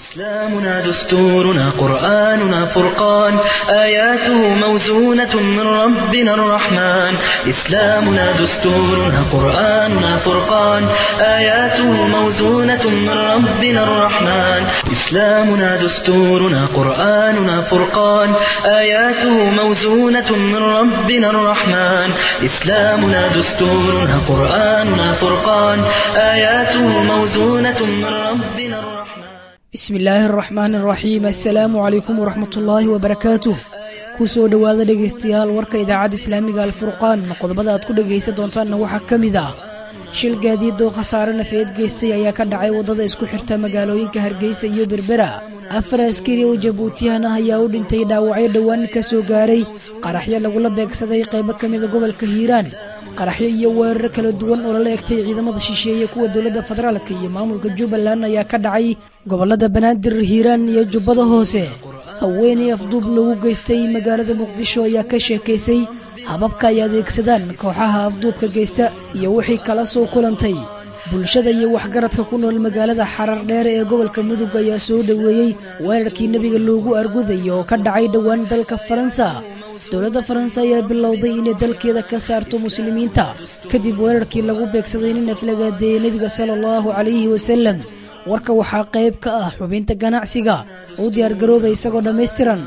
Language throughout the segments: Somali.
إسلامنا دستورنا قرآننا فرقان آياته موزونة من ربنا الرحمن إسلامنا دستورنا قرآننا فرقان آياته موزونة من ربنا الرحمن إسلامنا دستورنا قرآننا فرقان آياته موزونة من ربنا الرحمن إسلامنا دستورنا قرآننا فرقان آياته موزونة من ربنا الرحمن bismi illaahi araxmaan araxiim assalaamu calaykum waraxmatullaahi wabarakaatuh ku soo dhowaada dhegaystayaal warka idaacadda islaamiga alfurqaan qodobada aad ku dhegaysan doontaanna waxaa ka mid ah shil gaadiid oo khasaare nafeed geystay ayaa ka dhacay waddada isku xirta magaalooyinka hargeysa iyo berbera afar askari oo jabuutiyan ah ayaa u dhintay dhaawacyo dhowaan ka soo gaaray qaraxyo lagula beegsaday qaybo ka mida gobolka hiiraan qaraxyo iyo weeraro kala duwan oo lala egtay ciidamada shisheeye kuwa dowladda federaalka iyo maamulka jubbaland ayaa ka dhacay gobolada banaadir hiiraan iyo jubbada hoose haweeney afduub lagu geystay magaalada muqdisho ayaa ka sheekaysay hababka ay adeegsadaan kooxaha afduubka geysta iyo wixii kala soo kulantay bulshada iyo waxgaradka ku nool magaalada xarar dheere ee gobolka mudug ayaa soo dhoweeyey weerarkii nebiga loogu argudayo oo ka dhacay dhowaan dalka faransa dowladda faransa ayaa bilowday inay dalkeeda ka saarto muslimiinta kadib weerarkii lagu beegsaday nin aflagaadeeyey nebiga sala allahu calayhi wasalam warka waxaa qayb ka ah xubinta ganacsiga u diyaargarooba isagoo dhammaystiran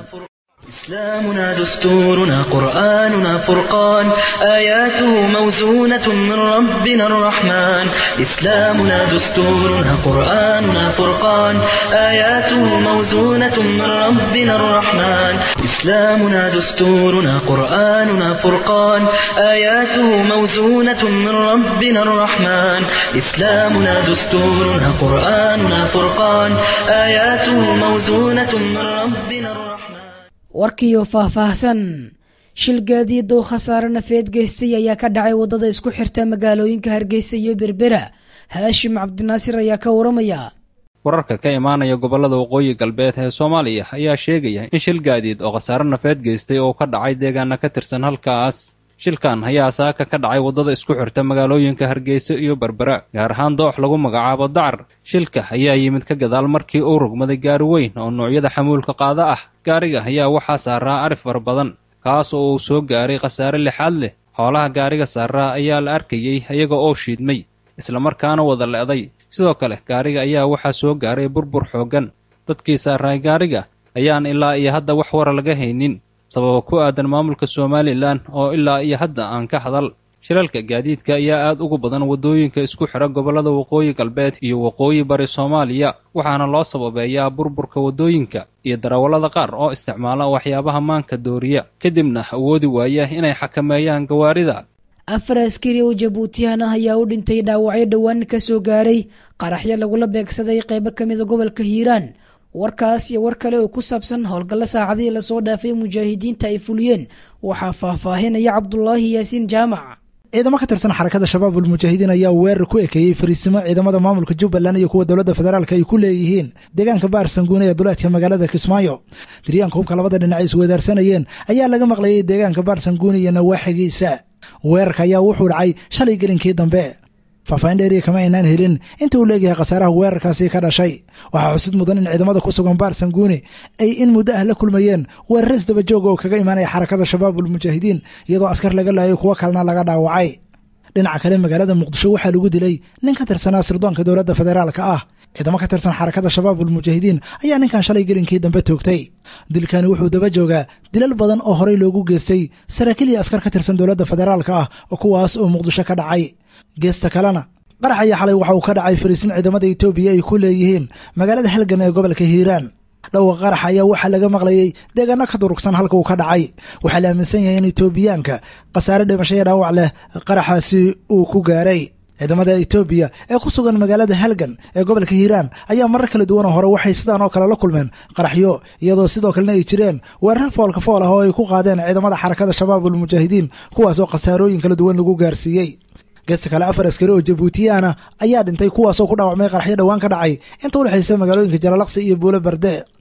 إسلامنا دستورنا قرآننا فرقان آياته موزونة من ربنا الرحمن إسلامنا دستورنا قرآننا فرقان آياته موزونة من ربنا الرحمن إسلامنا دستورنا قرآننا فرقان آياته موزونة من ربنا الرحمن إسلامنا دستورنا قرآننا فرقان آياته موزونة من ربنا الرحمن warkiiyo faahfaahsan shil gaadiid oo khasaare nafeed geystay ayaa ka dhacay waddada isku xirta magaalooyinka hargeysa iyo berbera haashim cabdinaasir ayaa ka waramaya wararka ka imaanaya gobollada waqooyi galbeed ee soomaaliya ayaa sheegaya in shil gaadiid oo khasaare nafeed geystay oo ka dhacay deegaana ka tirsan halkaas shilkan ayaa saaka ka dhacay waddada isku xirta magaalooyinka hargeysa iyo berbera gaar ahaan doox lagu magacaabo dacar shilka ayaa yimid ka gadaal markii uu rogmaday gaari weyn oo noocyada xamuulka qaada ah gaariga ayaa waxaa saaraa arif fara badan kaas oo uu soo gaaray khasaare lixaad leh xoolaha gaariga saaraa ayaa la arkayey iyaga oo shiidmay islamarkaana wada le'day sidoo kale gaariga ayaa waxaa soo gaaray burbur xooggan dadkii saaraay gaariga ayaan ilaa iyo hadda wax wara laga haynin sababa ku aadan maamulka somalilan oo ilaa iyo hadda aan ka hadal shilalka gaadiidka ayaa aad ugu badan waddooyinka isku xidha gobollada waqooyi galbeed iyo waqooyi bari soomaaliya waxaana loo sababeeyaa burburka waddooyinka iyo darawallada qaar oo isticmaala waxyaabaha maanka dooriya kadibna awoodi waaya inay xakameeyaan gawaarida afar askari oo jabuutiyan ah ayaa u dhintay dhaawacyo dhowaan ka soo gaaray qaraxyo lagula beegsaday qaybo ka mida gobolka hiiraan warkaas iyo war kale oo ku saabsan howlgallo saacadihii lasoo dhaafay mujaahidiinta ay fuliyeen waxaa faahfaahinaya cabdulaahi yaasiin jaamac ciidamo ka tirsan xarakada shabaab ulmujaahidiin ayaa weerar ku ekeeyey fariisimo ciidamada maamulka jubbaland iyo kuwa dowladda federaalk ay ku leeyihiin deegaanka baar sanguune ee duleedka magaalada kismaayo diryaanka hubka labada dhinac ay isweedaarsanayeen ayaa laga maqlayay deegaanka baar sanguune iyo nawaaxigiisa weerarka ayaa wuxuu dhacay shalay gelinkii dambe faahfaahin dheeriya kama aynaan helin inta uu leeyahay khasaaraha weerarkaasi ka dhashay waxaa xusid mudan in ciidamada ku sugan baar sanguune ay in muddo ah la kulmayeen weeraro isdabajooga oo kaga imaanaya xarakada shabaab ulmujaahidiin iyadoo askar laga laayay kuwo kalena laga dhaawacay dhinaca kale magaalada muqdisho waxaa lagu dilay nin ka tirsanaa sirdoonka dowladda federaalka ah ciidamo ka tirsan xarakada shabaab ulmujaahidiin ayaa ninkan shalay gelinkii dambe toogtay dilkani wuxuu daba joogaa dilal badan oo horey loogu geystay saraakiil iyo askar ka tirsan dowladda federaalka ah kuwaas oo muqdisho ka dhacay geesta kalena qarax ayaa xalay waxa uu ka dhacay fariisin ciidamada etoobiya ay ku leeyihiin magaalada halgan ee gobolka hiiraan dhowqa qarax ayaa waxaa laga maqlayey deegaano ka durugsan halka uu ka dhacay waxaa la aaminsan yahay in etoobiyaanka khasaare dhimasho iyo dhaawac leh qaraxaasi uu ku gaaray ciidamada etoobiya ee ku sugan magaalada halgan ee gobolka hiiraan ayaa marar kala duwan oo hore waxay sidaan oo kale la kulmeen qaraxyo iyadoo sidoo kalena ay jireen weerar foolka fool ah oo ay ku qaadeen ciidamada xarakada shabaab ulmujaahidiin kuwaas oo khasaarooyin kala duwan lagu gaarsiiyey geesta kale afar askari oo jabuutiyaana ayaa dhintay kuwaasoo ku dhaawacmay qaraxyo dhowaan ka dhacay inta u dhexaysa magaalooyinka jalalaqsi iyo buulo berde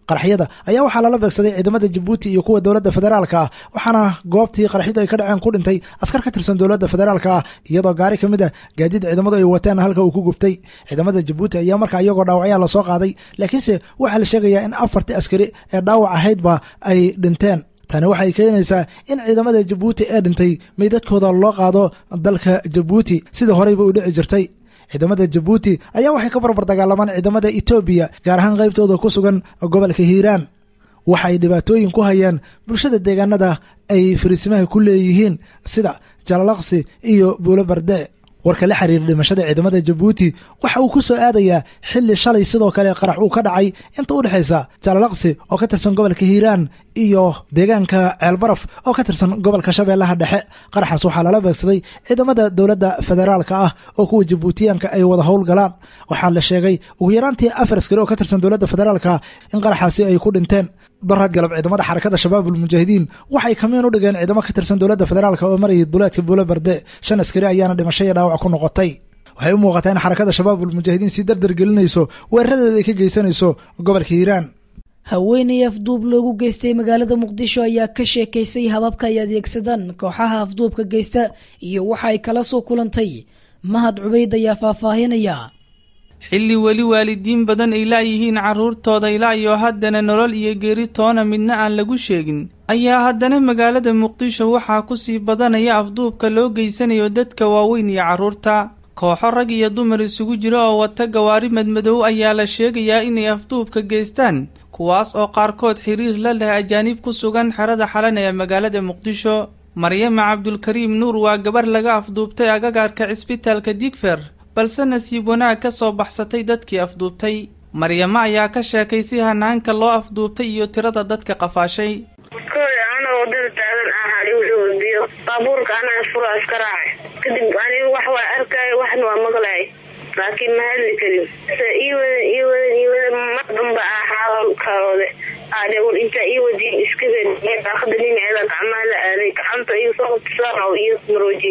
qaraxyada ayaa waxaa lala beegsaday ciidamada jabuuti iyo kuwa dowladda federaalka ah waxaana goobtii qaraxyadu ay ka dhaceen ku dhintay askar ka tirsan dowladda federaalka ah iyadoo gaari ka mid a gaadiid ciidamadu ay wateen halka uu ku gubtay ciidamada jabuuti ayaa markaa iyagoo dhaawacyaa lasoo qaaday laakiinse waxaa la sheegayaa in afartii askari ee dhaawac ahaydba ay dhinteen tani waxay keenaysaa in ciidamada jabuuti ee dhintay meydadkooda loo qaado dalka jabuuti sidii horeyba u dhici jirtay ciidamada jabuuti ayaa waxay ka barbar dagaalamaan ciidamada etoobiya gaar ahaan qaybtooda ku sugan gobolka hiiraan waxay dhibaatooyin ku hayaan bulshada deegaanada ay fariisimaha ku leeyihiin sida jalalaqsi iyo buulo barde warka la xiriira dhimashada ciidamada jabuuti waxa uu ku soo aadayaa xilli shalay sidoo kale qarax uu ka dhacay inta u dhexaysa jalalaqsi oo ka tirsan gobolka hiiraan iyo deegaanka ceelbaraf oo ka tirsan gobolka shabeellaha dhexe qaraxaas waxaa lala beegsaday ciidamada dowladda federaalka ah oo kuwa jabuutiyaanka ay wada howlgalaan waxaa la sheegay ugu yaraantii afar askari oo ka tirsan dowladda federaalka in qaraxaasi ay ku dhinteen daraad galab ciidamada xarakada shabaab ulmujaahidiin waxay kamiin u dhigeen ciidamo ka tirsan dowladda federaalk oo marayay duleedka buulo barde shan askari ayaana dhimasho iyo dhaawac ku noqotay waxay u muuqataa in xarakada shabaab ulmujaahidiin sii dardar gelinayso weeraradeeda ay ka geysanayso gobolka hiiraan haweeney afduub loogu geystay magaalada muqdisho ayaa ka sheekaysay hababka ay adeegsadaan kooxaha afduubka geysta iyo waxa ay kala soo kulantay mahad cubayd ayaa faahfaahinaya xilli weli waalidiin badan ay laayihiin carruurtooda ilaa iyo haddana nolol iyo geeri toona midna aan lagu sheegin ayaa haddana magaalada muqdisho waxaa kusii badanaya afduubka loo geysanayo dadka waaweyn iyo carruurta kooxo rag iyo dumar isugu jira oo wata gawaari madmadow ayaa la sheegayaa inay afduubka geystaan kuwaas oo qaarkood xiriir la leh ajaanib ku sugan xerada xalan ee magaalada muqdisho maryama cabdulkariim nuur waa gabar laga afduubtay agagaarka cisbitaalka digfer balse nasiib wanaag ka soo baxsatay dadkii afduubtay maryamo ayaa ka sheekay si hanaanka loo afduubtay iyo tirada dadka qafaashay koy anoo wadada taagan ahaa wuxuu biyo baabuurka anaa fura iska raacay kadib anigu wax waa arkaayo waxna waa maqlaay laakiin ma hadli karin se ii wadan ii wadan ii wadan mar damba ah xaalkaoode aade war intaa ii wadiin iska wen daaqada dhinaceeda gacmaha la aaday gacanta iga soo qabtasaan oo iyo marooji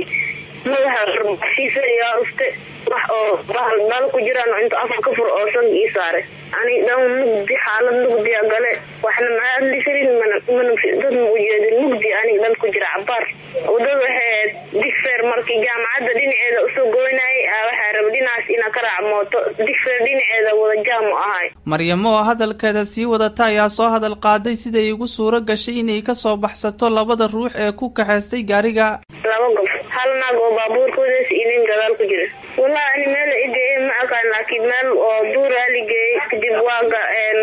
madaxa basiisa yaa ufte wax oo bahal dhal ku jiraan inta afar ka fur oo sanka ii saaray ani dhan mugdi xaalad mugdiya gale waxna ma hadli karin mana mana dad ma ujeedin mugdi anig dhan ku jira cabaar wadada waxay digfer markii jaamacadda dhinaceeda usoo goynayay waxaa raba dhinacaas inaa ka raac mooto digfer dhinaceeda wada jaam u ahay maryamo oo hadalkeeda sii wadata ayaa soo hadal qaaday siday igu suuro gashay inay ka soo baxsato labada ruux ee ku kaxaystay gaariga laba gob hal naag oo baabuurkoodaas iyo nin gadaal ku jira wallahi ani meel igeeye ma aqaan laakiin meel oo duuraa ligeeyey kadib waaga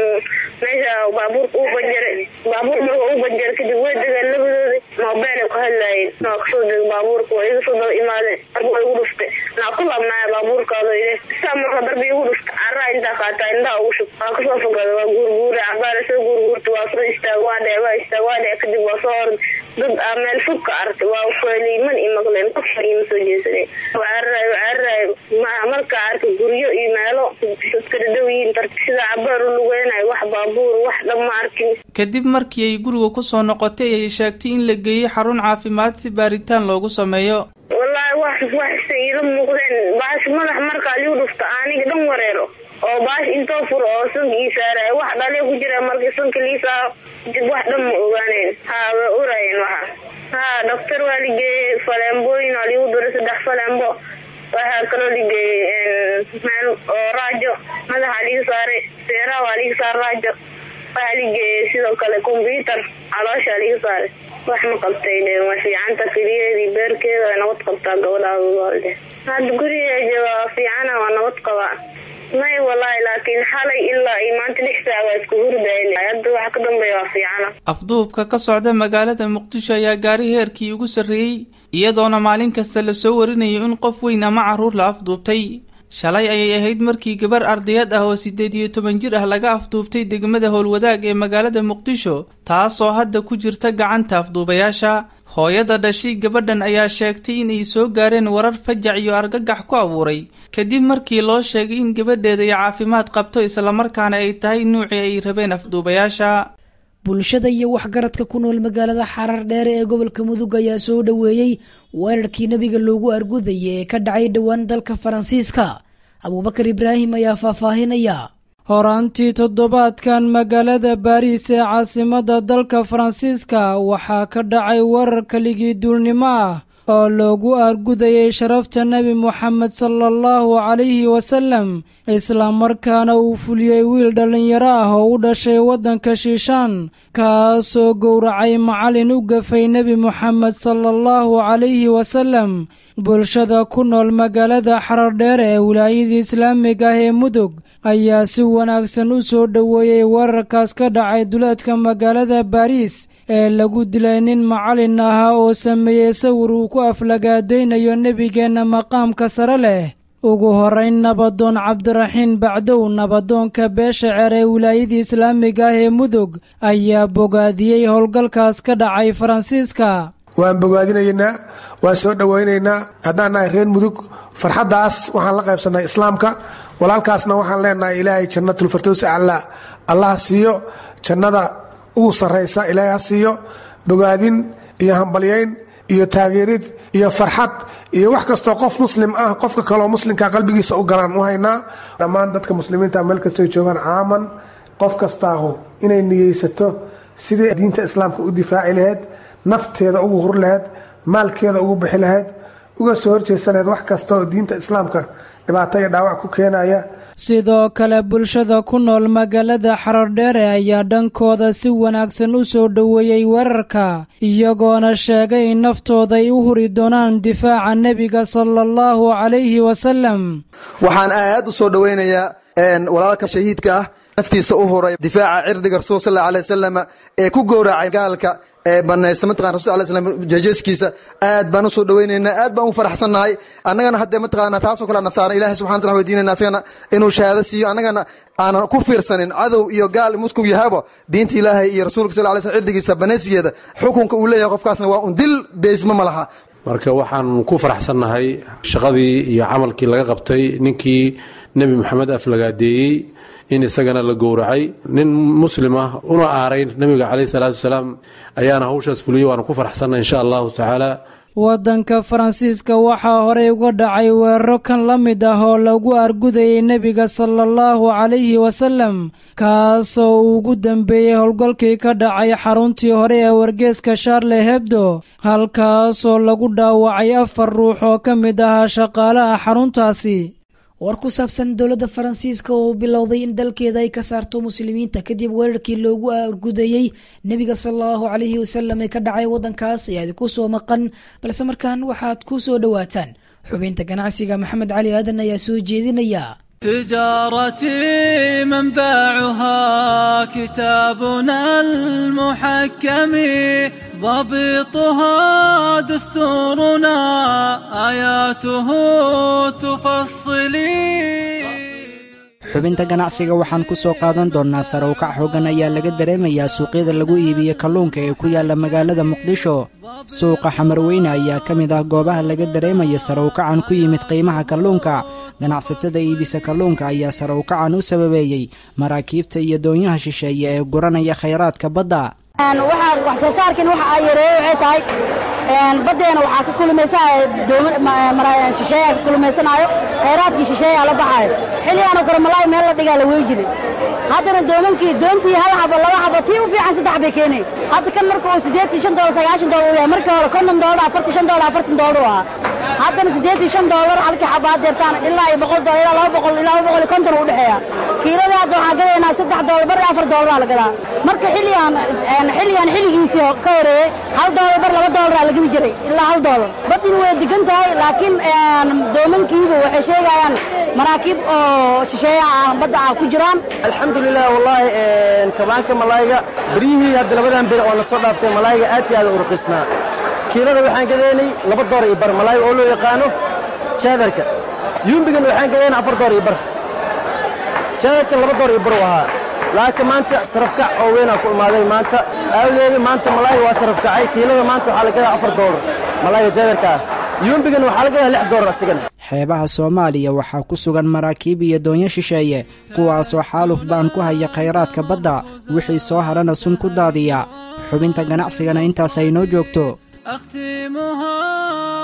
meesha baabuurka uu banjare baabuur marka uu banjare kadib way degaan labadooda moobeel ku hadlaayeen naa kasoo deg baabuurka waa iga soo daba imaadeen darbi waa igu dhufte naa ku laabnaya baabuurkaado ile saa marka darbi igu dhufta caraa intaa qaataa indhaha ugu shub waa kasoo fogada waa guurguura cabaara soo guurguurta waa soo istaag waa dhee waa istaag waa dhee kadib waa soo hor dad aa meel fog ka aragtay waa feeliiman i maqleen qof ima soo jeesadeen wacararayo wacararayo marka arka guryo iyo meelo dadka dhadhow yihiin sida cabaar u lugeynayo wax baabuur wax dhan ma arkin kadib markii ay guriga ku soo noqotay ayay sheegtay in la geeyey xarun caafimaad si baaritaan loogu sameeyo wallaahi wax waxse iila muuqdeen baash madax markaa liu dhufta aniga dhan wareero oo baash intoo furo oo sanka ii saaraya wax dhalee ku jira markii sanka lii saaro dib wax dhan ma ogaaneen haa way urayeen waxa haa dhaktar waa ligeeyey faleembooyin waa liigu duray saddex faleembo waxaa kaloo ligeeyey meel oo raajo madaxa liga saaray seeraha waa liga saar raajo waxaa ligeeyey sidoo kale combyutar caloosha liga saaray wax ma qabtay de waa fiicanta keliyeedii beerkeeda waa nabad qabtaa gabadhaade hadda guriga jooga waa fiicana waa nabad qabaa may wallaahi laakiin xalay ilaa iyo maanta lix saac waa isku hurdayn hadda waxa ka dambeeya waa fiicana afduubka ka socda magaalada muqdisho ayaa gaari heerkii ugu sarreeyey iyadoona maalin kasta lasoo warinayo in qof weyn ama carruur la afduubtay shalay ayay ahayd markii gabar ardayad ah oo siddeed iyo toban jir ah laga afduubtay degmada howlwadaag ee magaalada muqdisho taasoo hadda ku jirta gacanta afduubayaasha hooyada dhashay gabadhan ayaa sheegtay inay soo gaareen warar fajac iyo argagax ku abuuray kadib markii loo sheegay in gabadheeda ay caafimaad qabto islamarkaana ay tahay nuucii ay rabeen afduubayaasha bulshada iyo waxgaradka ku nool magaalada xarar dheere ee gobolka mudug ayaa soo dhoweeyey weerarkii nebiga loogu argudayay ee ka dhacay dhowaan dalka faransiiska abuubakar ibraahim ayaa faahfaahinaya horaantii toddobaadkan magaalada baariis ee caasimadda dalka faransiiska waxaa ka dhacay warar keligii duulnimo ah oo loogu argudayay sharafta nebi moxamed sala allahu calayhi wasallam islamarkaana uu fuliyey wiil dhallinyaro ah oo u dhashay waddanka shiishaan kaasoo gowracay macallin u gafay nebi moxamed sala allahu calayhi wasallam bulshada ku nool magaalada xarardheer ee wilaayadii islaamiga ah ee mudug ayaa si wanaagsan u soo dhoweeyey wararkaas ka dhacay duleedka magaalada baariis ee lagu dilay nin macallin ahaa oo sameeyey sawir uu ku aflagaadaynayo nebigeenna maqaamka sare leh ugu horayn nabadoon cabdiraxiin bacdow nabadoonka beesha ceer ee wilaayadii islaamiga ah ee mudug ayaa bogaadiyey howlgalkaas ka dhacay faransiiska waan bogaadinaynaa waan soo dhowaynaynaa haddaan nahay reer mudug farxaddaas waxaan la qaybsannay islaamka walaalkaasna waxaan leenahay ilaahay jannatulfardows aclaa allah siiyo jannada ugu sarraysa ilaahay ha siiyo bogaadin iyo hambalyayn iyo taageerid iyo farxad iyo wax kastoo qof muslim ah qofka kaleoo muslimka qalbigiisa u galaan u haynaa dhammaan dadka muslimiinta meel kastoy joogaan caaman qof kastaahu inay niyeysato sidii diinta islaamka u difaaci lahayd nafteeda ugu hur lahayd maalkeeda ugu bixi lahayd uga soo horjeesa lahayd wax kasta oo diinta islaamka dhibaato iyo dhaawac ku keenaya sidoo kale bulshada ku nool magaalada xarardheere ayaa dhankooda si wanaagsan u soo dhoweeyey weerarka iyagoona sheegay in naftooda ay u huri doonaan difaaca nebiga sala allahu calayhi wasalam waxaan aad u soo dhoweynayaa walaalka shahiidka ah naftiisa u huray difaaca cirdiga rasuul sal alay wasalam ee ku gowracay gaalka ee banaysta mataqana rasul alay slam jejeskiisa aad baan u soo dhoweynaynaa aad baan u faraxsannahay annagana haddee mataqaana taasoo kale nasaara ilahay subxana wataala weydiinayna asagana inuu shahaado siiyo annagana aanan ku fiirsanin cadow iyo gaal mudku yahabo diinta ilaahay iyo rasuulka sal lay slam cirdigiisa banaysigeeda xukunka uu leeyahay qofkaasna waa un dil deysma ma laha marka waxaan ku faraxsannahay shaqadii iyo camalkii laga qabtay ninkii nebi moxamed aflagaadeeyey in isagana la gowracay nin muslim ah una aaray nebiga caleyhi salaatu wasalaam ayaana hawshaas fuliyey waana ku faraxsannahay insha allahu tacaala waddanka faransiiska waxaa horey uga dhacay weeraro kan la mid ah oo lagu argudayay nebiga sala allahu calayhi wasalam kaasoo uu ugu dambeeyey howlgalkii ka dhacay xaruntii hore ee wargeeska sharle hebdo halkaasoo lagu dhaawacay afar ruux oo ka mid ahaa shaqaalaha xaruntaasi war ku saabsan dowladda faransiiska oo bilowday in dalkeeda ay ka saarto muslimiinta kadib weerarkii loogu argudayey nebiga salallahu calayhi wasalam ee ka dhacay waddankaas ayaa idinku soo maqan balse markan waxaad ku soo dhowaataan xubinta ganacsiga maxamed cali aadan ayaa soo jeedinaya تجارتي منبعها كتابنا المحكم ضبطها دستورنا آياته تفصلي xubinta ganacsiga waxaan ku soo qaadan doonnaa sarowkac xoogan ayaa laga dareemayaa suuqyada lagu iibiyo kalluunka ee ku yaalla magaalada muqdisho suuqa xamarweyne ayaa ka mid ah goobaha laga dareemaya sarowkacan ku yimid qiimaha kalluunka ganacsatada iibisa kalluunka ayaa sarowkacan u sababeeyey maraakiibta iyo doonyaha shisheeye ee guranaya khayraadka badda wax soo saarkin waxa ay yareeye waxay tahay baddeena waxaa ka kulmaysanaya shisheeyaa ka kulmaysanaayo khayraadkii shisheeyaa la baxaayo xilligaanoo kale malaay meel la dhigaa la wey jiray haddana doomankii doontii hal xabo laba xabo tii u fiican saddex bay keenay hadda kan marka uu siddeetan shan doolar sagaashan doolar u yahay markii hore konton doolar afartan shan doolar afartan doolar u ahaa haddana siddeetan shan doolar halkii xabo haddeertaan ilaa iyo boqol doolar ilaa laba boqol ilaa laba boqol iyo konton u dhexeeya kiilada hadda waxaan gadaynaa saddex doolar bar afar doolar la gadaa marka xilligan xilligan xilligiisii ka horeeyey hal doolar bar laba doolar la gadi jiray ilaa hal doolar badin way degan tahay laakiin doomankiiba waxay sheegayaan maraakiib oo shisheeyaha ah badda ah ku jiraan alxamdulilah wallaahi kabaanka malaayga beryihii hadda labadan bir oo na soo dhaaftay malaayga aad iyo aad u urqisnaa kiilada waxaan gadaynay laba door iyo bar malaayga oo loo yaqaano jaadarka yuumbigan waxaan gadaynay afar door iyo bar jaadarka laba door iyo bar u ahaa laakiin maanta sarafkac oo weynaa ku imaaday maanta aawadeeda maanta malaayga waa sarafkacay kiilada maanta waxaa la gadaa afar doolar malaayga jaadarka ah yuumbigan waxaa la gadaa lix doolar asigan xeebaha soomaaliya waxaa ku sugan maraakiib iyo doonyo shisheeye kuwaasoo xaaluf baan ku haya khayraadka badda wixii soo harana sun ku daadiya xubinta ganacsigana intaas ay noo joogto أختمها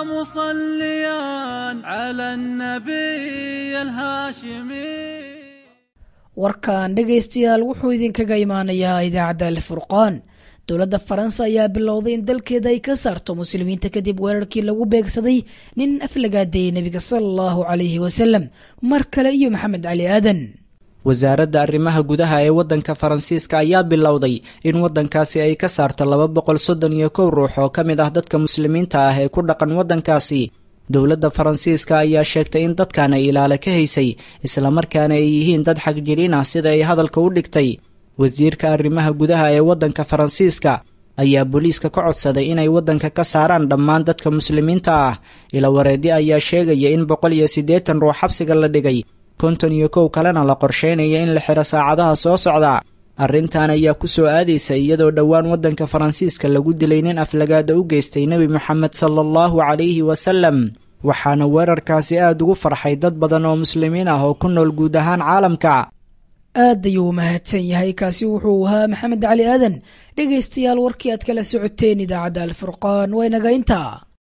مصليا على النبي الهاشمي warkan dhegaystayaal wuxuu idinkaga imaanayaa idaacadda alfurqaan dowladda faransa ayaa bilowday in dalkeeda ay ka saarto muslimiinta kadib weerarkii lagu beegsaday nin aflagaadeeyey nebiga sala allahu calayhi wasalam mar kale iyo maxamed cali aadan wasaaradda arrimaha gudaha ee waddanka faransiiska ayaa bilowday in waddankaasi ay ka saarto laba boqol soddon iyo kow ruux oo ka mid ah dadka muslimiinta ah ee ku dhaqan waddankaasi dowladda faransiiska ayaa sheegtay in dadkan ay ilaale ka haysay islamarkaana ay yihiin dad xagjiriin ah sida ay hadalka u dhigtay wasiirka arrimaha gudaha ee waddanka faransiiska ayaa booliiska ka codsaday inay waddanka ka saaraan dhammaan dadka muslimiinta ah ilawareedyo ayaa sheegaya in boqol iyo siddeetan ruux xabsiga la dhigay konton iyo kow kalena la qorsheynaya in la xiro saacadaha soo socda arrintan ayaa ku soo aadaysa iyadoo dhowaan waddanka faransiiska lagu dilay nin aflagaada u geystay nebi moxamed sala allahu calayhi wasalam waxaana weerarkaasi aada ugu farxay dad badan oo muslimiin ah oo ku nool guud ahaan caalamka aad ayuu mahadsan yahay kaasi wuxuu ahaa maxamed cali aadan dhegaystayaal warkii aad kala socoteen idaacadda alfurqaan waa inaga intaa